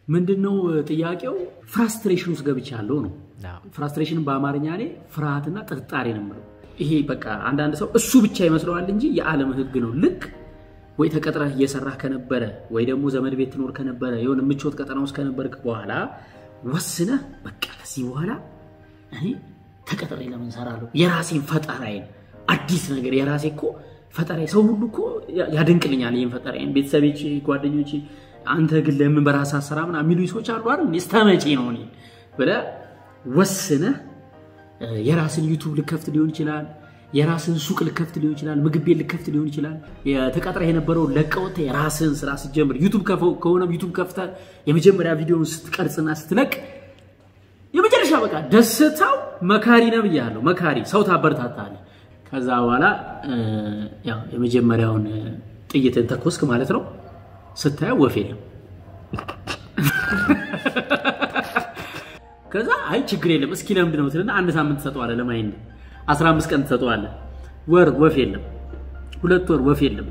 ምንድነው ጥያቄው? ፍራስትሬሽን ውስጥ ገብቻለሁ ነው። ፍራስትሬሽን በአማርኛ እኔ ፍርሃትና ጥርጣሬ ነው የምለው። ይሄ በቃ አንዳንድ ሰው እሱ ብቻ ይመስለዋል እንጂ የዓለም ሕግ ነው። ልክ ወይ ተቀጥረህ እየሰራህ ከነበረ ወይ ደግሞ ዘመድ ቤት ትኖር ከነበረ የሆነ ምቾት ቀጠና ውስጥ ከነበርክ በኋላ ወስነህ በቃ ከዚህ በኋላ እኔ ተቀጥሬ ለምን እሰራለሁ? የራሴን ፈጠራዬን አዲስ ነገር የራሴ እኮ ፈጠራ ሰው ሁሉ እኮ ያደንቅልኛል ይህን ፈጠራዬን፣ ቤተሰቦቼ፣ ጓደኞቼ አንተ ግን ለምን በራስህ አሰራ ምናምን የሚሉኝ ሰዎች አሉ አይደል? እስከ መቼ ነው እኔ ብለህ ወስነህ የራስን ዩቱብ ልከፍት ሊሆን ይችላል። የራስን ሱቅ ልከፍት ሊሆን ይችላል። ምግብ ቤት ልከፍት ሊሆን ይችላል። የተቀጥረህ የነበረውን ለቀውት የራስን ስራ ስትጀምር ዩቱብ ከሆነ ዩቱብ ከፍተህ የመጀመሪያ ቪዲዮውን ስትቀርጽና ስትለቅ የመጨረሻ በቃ ደስታው መካሪ ነው ብያለሁ። መካሪ ሰው ታበረታታለህ። ከዛ በኋላ ያው የመጀመሪያውን ጥይትን ተኮስክ ማለት ነው። ስታየው ወፍ የለም። ከዛ አይ ችግር የለም እስኪ ለምንድን ነው ትልና አንድ ሳምንት ትሰጠዋለህ ለማይንድ 15 ቀን ትሰጠዋለህ። ወር ወፍ የለም። ሁለት ወር ወፍ የለም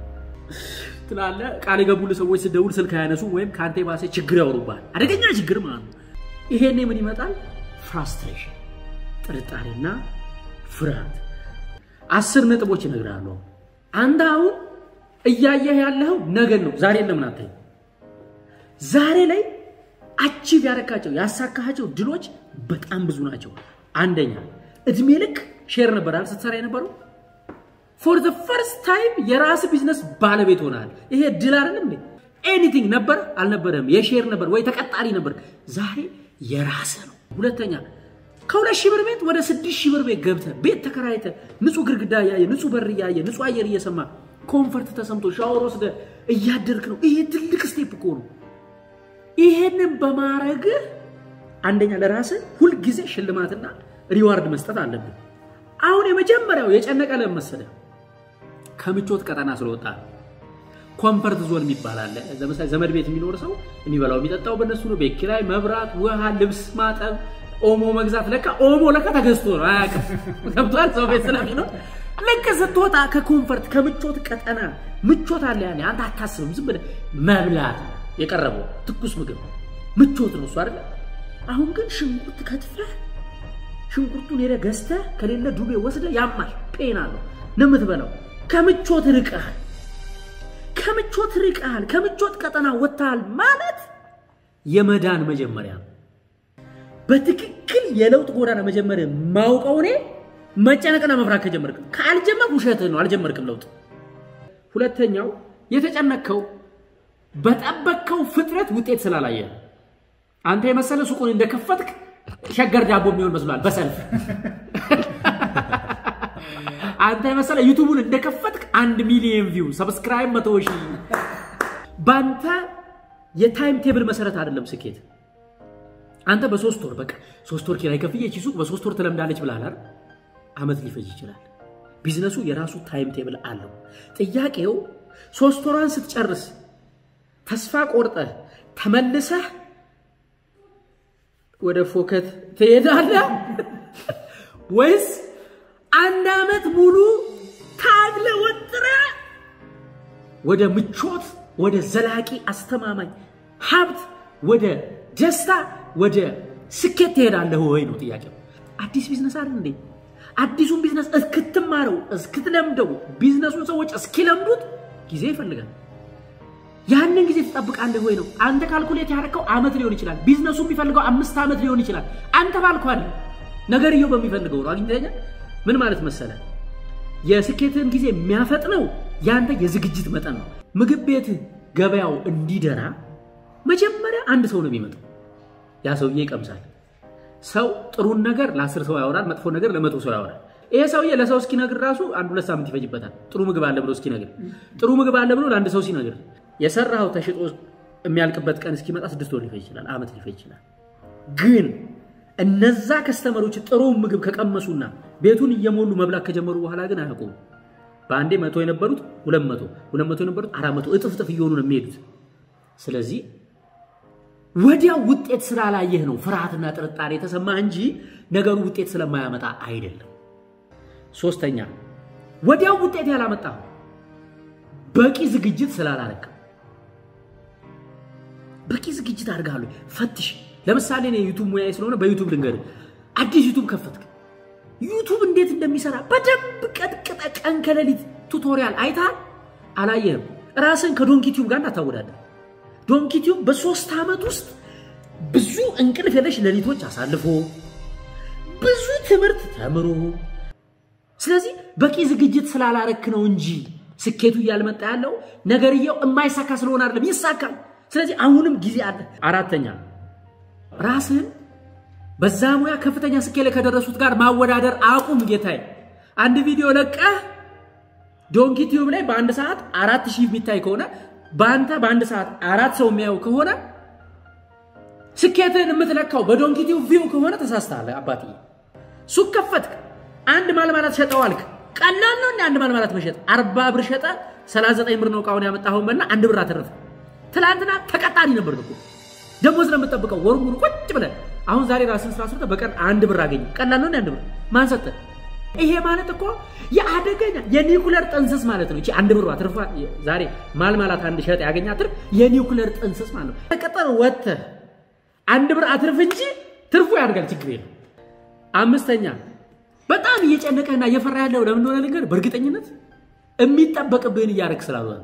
ትላለህ። ቃል የገቡልህ ሰዎች ስደውል ስልክ አያነሱ ወይም ከአንተ የባሰ ችግር ያወሩብሃል። አደገኛ ችግር ማለት ነው። ይሄኔ ምን ይመጣል? ፍራስትሬሽን፣ ጥርጣሬና ፍርሃት። አስር ነጥቦች እነግርሃለሁ። አንተ አሁን እያየህ ያለኸው ነገን ነው። ዛሬ ለምን አታይም? ዛሬ ላይ አቺቭ ያደረካቸው ያሳካሃቸው ድሎች በጣም ብዙ ናቸው። አንደኛ እድሜ ልክ ሼር ነበር አይደል ስትሰራ የነበረው ፎር ዘ ፈርስት ታይም የራስ ቢዝነስ ባለቤት ሆናል። ይሄ ድል አይደለም እንዴ? ኤኒቲንግ ነበር አልነበረም፣ የሼር ነበር ወይ ተቀጣሪ ነበር። ዛሬ የራስ ነው። ሁለተኛ ከሁለት ሺህ ብር ቤት ወደ ስድስት ሺህ ብር ቤት ገብተህ ቤት ተከራይተህ ንጹህ ግድግዳ እያየ ንጹህ በር እያየ ንጹህ አየር እየሰማ ኮንፈርት ተሰምቶ ሻወር ወስደህ እያደርክ ነው። ይሄ ትልቅ ስቴፕ እኮ ነው። ይሄንን በማረግህ አንደኛ ለራስህ ሁልጊዜ ሽልማትና ሪዋርድ መስጠት አለብን። አሁን የመጀመሪያው የጨነቀ ለምን መሰለህ? ከምቾት ቀጠና ስለወጣ ኮምፈርት ዞን የሚባል አለ። ለምሳሌ ዘመድ ቤት የሚኖር ሰው የሚበላው የሚጠጣው በእነሱ ነው። ቤት ኪራይ፣ መብራት፣ ውሃ፣ ልብስ ማጠብ፣ ኦሞ መግዛት። ለካ ኦሞ ለካ ተገዝቶ ነው አያውቅም። ገብቶሃል? ሰው ቤት ስለሚኖር ልክ ስትወጣ ከኮምፈርት ከምቾት ቀጠና ምቾት አለ ያኔ አንተ አታስብም። ዝም ብለህ መብላት የቀረበው ትኩስ ምግብ ምቾት ነው እሱ አይደለ? አሁን ግን ሽንኩርት ከትፈህ ሽንኩርቱን ሄደህ ገዝተህ ከሌለ ዱቤ ወስደህ ያማል ፔና ነው ነው የምትበላው። ከምቾት ርቀሃል፣ ከምቾት ርቀሃል፣ ከምቾት ቀጠና ወጥተሃል ማለት የመዳን መጀመሪያ ነው። በትክክል የለውጥ ጎዳና መጀመሪያ ማውቀው እኔ መጨነቅና መፍራት ከጀመርክ ካልጀመርክ ውሸትህ ነው፣ አልጀመርክም ለውጥ። ሁለተኛው የተጨነቅከው በጠበቅከው ፍጥነት ውጤት ስላላየ አንተ የመሰለ ሱቁን እንደከፈትክ ሸገር ዳቦ የሚሆን መስሏል በሰልፍ አንተ የመሰለ ዩቱቡን እንደከፈትክ አንድ ሚሊዮን ቪው ሰብስክራይብ መቶ ሺህ በአንተ የታይም ቴብል መሰረት አይደለም ስኬት አንተ በሶስት ወር በቃ ሶስት ወር ኪራይ ከፍዬ ይቺ ሱቅ በሶስት ወር ትለምዳለች ብለሃል አይደል አመት ሊፈጅ ይችላል ቢዝነሱ የራሱ ታይም ቴብል አለው ጥያቄው ሶስት ወሯን ስትጨርስ ተስፋ ቆርጠህ ተመልሰህ ወደ ፎከት ትሄዳለህ ወይስ አንድ ዓመት ሙሉ ታግለ ወጥረ ወደ ምቾት፣ ወደ ዘላቂ አስተማማኝ ሀብት፣ ወደ ደስታ፣ ወደ ስኬት ትሄዳለህ ወይ ነው ጥያቄው። አዲስ ቢዝነስ አይደል እንዴ? አዲሱን ቢዝነስ እስክትማረው እስክትለምደው፣ ቢዝነሱን ሰዎች እስኪለምዱት ጊዜ ይፈልጋል። ያንን ጊዜ ትጠብቃለህ ወይ ነው። አንተ ካልኩሌት ያደረከው አመት ሊሆን ይችላል። ቢዝነሱ የሚፈልገው አምስት ዓመት ሊሆን ይችላል። አንተ ባልኩ አይደል ነገርየው በሚፈልገው ነው። አግኝተኸኛል? ምን ማለት መሰለ፣ የስኬትን ጊዜ የሚያፈጥነው ያንተ የዝግጅት መጠን ነው። ምግብ ቤት ገበያው እንዲደራ መጀመሪያ አንድ ሰው ነው የሚመጣው። ያ ሰውዬ ይቀምሳል። ሰው ጥሩን ነገር ለአስር ሰው ያወራል፣ መጥፎ ነገር ለመቶ ሰው ያወራል። ይሄ ሰውዬ ለሰው እስኪነግር ራሱ አንድ ሁለት ሳምንት ይፈጅበታል። ጥሩ ምግብ አለ ብሎ እስኪነግር፣ ጥሩ ምግብ አለ ብሎ ለአንድ ሰው ሲነግር የሰራኸው ተሽጦ የሚያልቅበት ቀን እስኪመጣ ስድስት ወር ሊፈጅ ይችላል፣ አመት ሊፈጅ ይችላል። ግን እነዛ ከስተመሮች ጥሩ ምግብ ከቀመሱና ቤቱን እየሞሉ መብላት ከጀመሩ በኋላ ግን አያውቁም። በአንዴ መቶ የነበሩት ሁለት መቶ ሁለት መቶ የነበሩት አራት መቶ እጥፍ እጥፍ እየሆኑ ነው የሚሄዱት። ስለዚህ ወዲያው ውጤት ስላላየህ ነው ፍርሃትና ጥርጣሬ የተሰማህ እንጂ ነገሩ ውጤት ስለማያመጣ አይደለም። ሶስተኛ ወዲያው ውጤት ያላመጣው በቂ ዝግጅት ስላላረግ በቂ ዝግጅት አድርጋለሁ። ፈትሽ። ለምሳሌ እኔ ዩቱብ ሙያ ስለሆነ በዩቱብ ልንገር፣ አዲስ ዩቱብ ከፈትክ፣ ዩቱብ እንዴት እንደሚሰራ በደንብ ቀጥቅጠ ቀን ከሌሊት ቱቶሪያል አይተሃል? አላየህም? ራስን ከዶንኪቲዩብ ጋር እንዳታወዳደር። ዶንኪቲዩብ በሶስት ዓመት ውስጥ ብዙ እንቅልፍ የለሽ ሌሊቶች አሳልፎ ብዙ ትምህርት ተምሮ ስለዚህ በቂ ዝግጅት ስላላረክ ነው እንጂ ስኬቱ እያልመጣ ያለው ነገርየው የማይሳካ ስለሆነ አይደለም፣ ይሳካል። ስለዚህ አሁንም ጊዜ አለ። አራተኛ ራስህን በዛ ሙያ ከፍተኛ ስኬት ላይ ከደረሱት ጋር ማወዳደር አቁም። ጌታዬ አንድ ቪዲዮ ለቀህ ዶንኪ ቲዩብ ላይ በአንድ ሰዓት አራት ሺህ የሚታይ ከሆነ በአንተ በአንድ ሰዓት አራት ሰው የሚያየው ከሆነ ስኬትን የምትለካው በዶንኪ ቲዩብ ቪው ከሆነ ተሳስተሃል አባትዬ። ሱቅ ከፈትክ፣ አንድ ማልማላት ሸጠዋልክ። ቀላል ነው እንደ አንድ ማልማላት መሸጥ። አርባ ብር ሸጠ፣ 39 ብር ነው እቃውን ያመጣኸውን በልና አንድ ብር አተረፈ። ትላንትና ተቀጣሪ ነበር እኮ ደሞዝ ነው የምጠብቀው ወሩ ሙሉ ቁጭ ብለን። አሁን ዛሬ ራስን ስራ ሰርተህ በቀን አንድ ብር አገኘ። ቀላል ነው እንደ አንድ ብር ማን ሰጠህ? ይሄ ማለት እኮ የአደገኛ የኒኩለር ጥንስስ ማለት ነው። እቺ አንድ ብሯ ትርፋ ዛሬ ማልማላት አንድ ሸጥ ያገኛ ትርፍ የኒኩለር ጥንስስ ማለት ነው። ተቀጠር ወጥተህ አንድ ብር አትርፍ እንጂ ትርፉ ያድጋል፣ ችግር የለም። አምስተኛ በጣም እየጨነቀህና እየፈራ ያለው ለምን እንደሆነ ልንገርህ፣ በእርግጠኝነት የሚጠበቅብህን እያደረግህ ስላልሆነ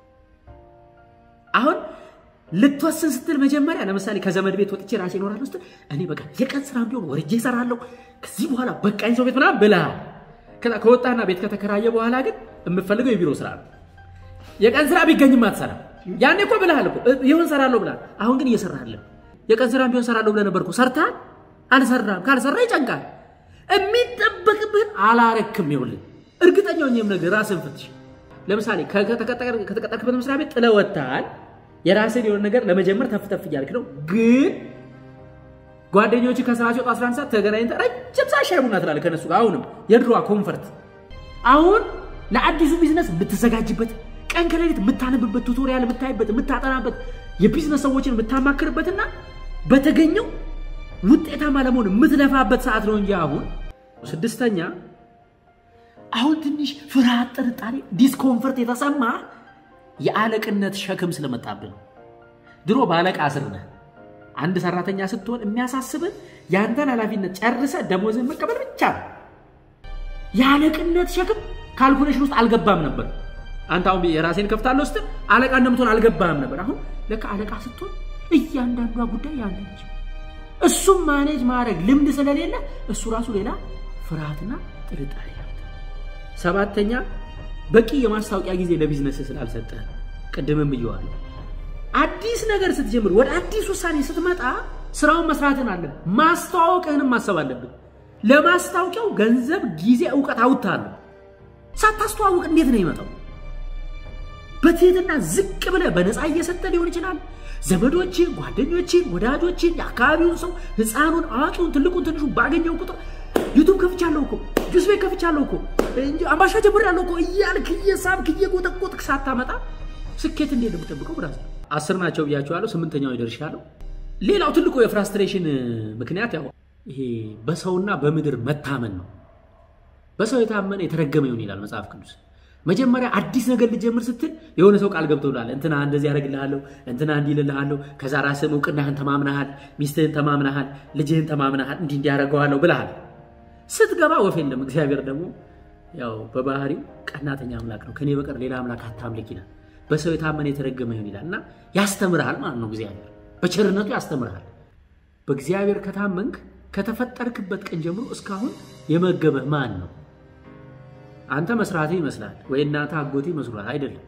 አሁን ልትወስን ስትል መጀመሪያ ለምሳሌ ከዘመድ ቤት ወጥቼ ራሴ እኖራለሁ ስትል እኔ በቃ የቀን ስራ ቢሆን ወርጄ እሰራለሁ ከዚህ በኋላ በቃኝ ሰው ቤት ምናምን ብለሃል። ከዛ ከወጣና ቤት ከተከራየ በኋላ ግን የምፈልገው የቢሮ ስራ ነው። የቀን ስራ ቢገኝም አትሰራም። ያኔ እኮ ብለሃል እኮ ይሁን እሰራለሁ ብለሃል። አሁን ግን እየሰራህልን የቀን ስራ ቢሆን እሰራለሁ ብለህ ነበር እኮ ሰርተሃል። አልሰራም። ካልሰራ ይጨንቃል። የሚጠበቅብህን አላረክም። ይኸውልህ እርግጠኛ ሆኜ የምነግርህ ራስህን ፍትሽ። ለምሳሌ ከተቀጠርክበት መስሪያ ቤት ጥለህ ወጥተሃል። የራስን የሆነ ነገር ለመጀመር ተፍተፍ እያልክ ነው። ግን ጓደኞች ከስራ ሲወጡ 11 ሰዓት ተገናኝተህ ረጅም ሰዓት ሻይ ቡና ትላለህ ከነሱ ጋር። አሁንም የድሮዋ ኮንፈርት። አሁን ለአዲሱ ቢዝነስ የምትዘጋጅበት ቀን ከሌሊት የምታነብበት፣ ቱቶሪያል የምታይበት፣ የምታጠናበት፣ የቢዝነስ ሰዎችን የምታማክርበትና በተገኘው ውጤታማ ለመሆን የምትለፋበት ሰዓት ነው እንጂ አሁን ስድስተኛ አሁን ትንሽ ፍርሃት፣ ጥርጣሬ፣ ዲስኮንፈርት የተሰማ የአለቅነት ሸክም ስለመጣብን ድሮ በአለቃ ስር ነህ። አንድ ሰራተኛ ስትሆን የሚያሳስብን የአንተን ኃላፊነት ጨርሰ ደሞዝን መቀበል ብቻ ነው። የአለቅነት ሸክም ካልኩሌሽን ውስጥ አልገባም ነበር። አንተ አሁን የራሴን ከፍታለሁ ስትል አለቃ እንደምትሆን አልገባም ነበር። አሁን ለካ አለቃ ስትሆን እያንዳንዷ ጉዳይ ያለች እሱም ማኔጅ ማድረግ ልምድ ስለሌለ እሱ ራሱ ሌላ ፍርሃትና ጥርጣሬ ሰባተኛ በቂ የማስታወቂያ ጊዜ ለቢዝነስ ስላልሰጠ ቅድምም ብየዋለሁ። አዲስ ነገር ስትጀምር ወደ አዲስ ውሳኔ ስትመጣ ስራውን መስራትን አለ ማስተዋወቅህንም ማሰብ አለብን። ለማስታወቂያው ገንዘብ፣ ጊዜ፣ እውቀት አውጥታለሁ። ሳታስተዋውቅ እንዴት ነው ይመጣው? በትህትና ዝቅ ብለህ በነፃ እየሰጠ ሊሆን ይችላል። ዘመዶችን፣ ጓደኞችን፣ ወዳጆችን፣ የአካባቢውን ሰው ህፃኑን፣ አዋቂውን፣ ትልቁን፣ ትንሹን ባገኘው ቁጥር ዩቱብ ከፍቻለሁ እኮ ጁስ ቤት ከፍቻለሁ እኮ አምባሻ ጀምሬያለሁ እኮ እያልክ እየሳብክ እየጎጠቆጥክ ሳታመጣ ስኬት እንዴት ነው የምጠብቀው? ብራስ አስር ናቸው ብያቸዋለሁ። ስምንተኛው ይደርሻለሁ። ሌላው ትልቁ የፍራስትሬሽን ምክንያት ያው ይሄ በሰውና በምድር መታመን ነው። በሰው የታመነ የተረገመ ይሁን ይላል መጽሐፍ ቅዱስ። መጀመሪያ አዲስ ነገር ልጀምር ስትል የሆነ ሰው ቃል ገብቶልሃል። እንትና እንደዚህ ያደርግልሃለሁ፣ እንትና እንዲህ ይልልሃለሁ፣ ከዛ ራስህን እውቅናህን ተማምናሃል፣ ሚስትህን ተማምናሃል፣ ልጅህን ተማምናሃል፣ እንዲህ እንዲያደርገዋለሁ ብለሃል። ስትገባ ወፍ የለም። እግዚአብሔር ደግሞ ያው በባህሪው ቀናተኛ አምላክ ነው። ከኔ በቀር ሌላ አምላክ አታምልክ ይላል። በሰው የታመነ የተረገመ ይሁን ይላል እና ያስተምርሃል ማለት ነው። እግዚአብሔር በቸርነቱ ያስተምርሃል። በእግዚአብሔር ከታመንክ ከተፈጠርክበት ቀን ጀምሮ እስካሁን የመገበህ ማን ነው? አንተ መስራትህ ይመስላል ወይ እናትህ አጎቴ ይመስሏል? አይደለም።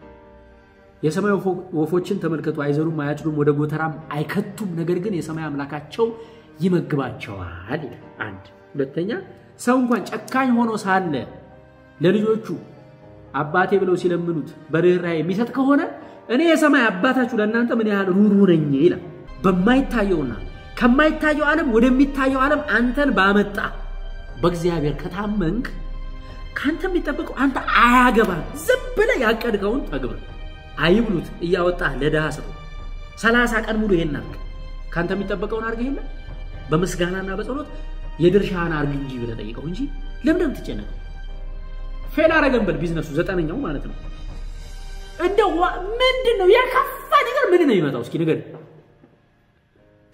የሰማይ ወፎችን ተመልከቱ፣ አይዘሩም፣ አያጭዱም፣ ወደ ጎተራም አይከቱም፣ ነገር ግን የሰማይ አምላካቸው ይመግባቸዋል ይላል። አንድ ሁለተኛ ሰው እንኳን ጨካኝ ሆኖ ሳለ ለልጆቹ አባቴ ብለው ሲለምኑት በርኅራኄ የሚሰጥ ከሆነ እኔ የሰማይ አባታችሁ ለእናንተ ምን ያህል ሩሩ ነኝ ይላል። በማይታየውና ከማይታየው ዓለም ወደሚታየው ዓለም አንተን ባመጣ በእግዚአብሔር ከታመንክ ከአንተ የሚጠበቀው አንተ አያገባ ዝም ብለህ ያቀድከውን ተግብር። አይብሉት እያወጣህ ለድሃ ስጠው። ሰላሳ ቀን ሙሉ ይሄን አድርግ። ከአንተ የሚጠበቀውን አድርገህ የለ በምስጋናና በጸሎት የድርሻህን አርግ እንጂ ብለህ ጠይቀው እንጂ ለምን የምትጨነቀው? ፌል አረገን በል ቢዝነሱ ዘጠነኛው ማለት ነው። እንደው ምንድን ነው የከፋ ነገር ምንድን ነው የሚመጣው? እስኪ ንገር።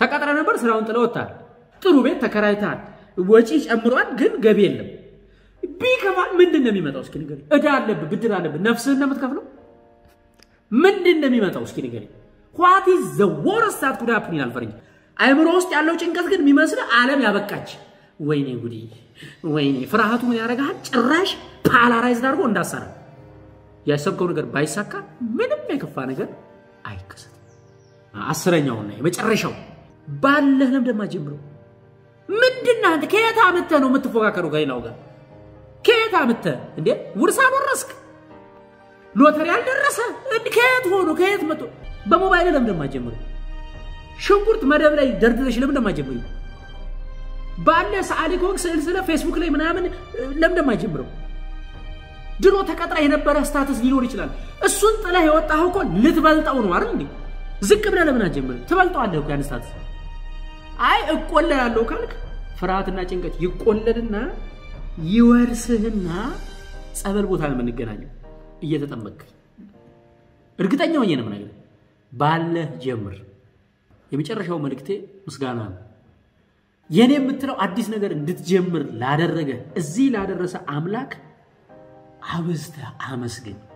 ተቀጥረ ነበር፣ ስራውን ጥለ ወጥታል። ጥሩ ቤት ተከራይተሃል፣ ወጪ ጨምሯል፣ ግን ገቢ የለም። ቢከፋ ምንድን ነው የሚመጣው? እስኪ ንገረኝ። እዳ አለብህ፣ ብድር አለብህ፣ ነፍስህን ነው የምትከፍለው? ምንድን ነው የሚመጣው? እስኪ ንገረኝ። ዋት ኢዝ ዘ ወርስት ዛት ኩድ ሃፕን ይላል ፈረንጅ። አይምሮ ውስጥ ያለው ጭንቀት ግን የሚመስልህ ዓለም ያበቃች። ወይኔ ጉዲ፣ ወይኔ ፍርሃቱ ምን ያደርግሃል? ጭራሽ ፓላራይዝድ አድርጎ እንዳሰራ ያሰብከው ነገር ባይሳካ ምንም የከፋ ነገር አይከሰትም። አስረኛውና የመጨረሻው ባለህ ለምደማ ጀምሮ ምንድን አንተ ከየት አምጥተህ ነው የምትፎካከሩ ከሌላው ጋር? ከየት አምጥተህ እንዴ? ውርስ አልወረስክ፣ ሎተሪ አልደረሰ፣ ከየት ሆኖ ከየት መጥቶ? በሞባይል ለምደማ ጀምሮ ሽንኩርት መደብ ላይ ደርድረሽ ለምደማ ጀምሮ ባለ ሰዓሊ ከሆንክ ስዕል ስለ ፌስቡክ ላይ ምናምን ለምደማ ጀምረው ድሮ ተቀጥራ የነበረ ስታተስ ሊኖር ይችላል። እሱን ጥለህ የወጣኸው እኮ ልትበልጠው ነው አይደል እንዴ? ዝቅ ብለህ ለምን አትጀምርም? ትበልጠዋለህ እኮ ያን ስታተስ። አይ እቆለላለሁ ካልክ ፍርሃትና ጭንቀት ይቆለልና ይወርስህና ጸበል ቦታ ነው የምንገናኘው እየተጠመቅ እርግጠኛ ሆኜ ነው የምነግርህ። ባለህ ጀምር። የመጨረሻው መልእክቴ ምስጋና ነው። የኔ የምትለው አዲስ ነገር እንድትጀምር ላደረገ እዚህ ላደረሰ አምላክ አብዝተህ አመስግን።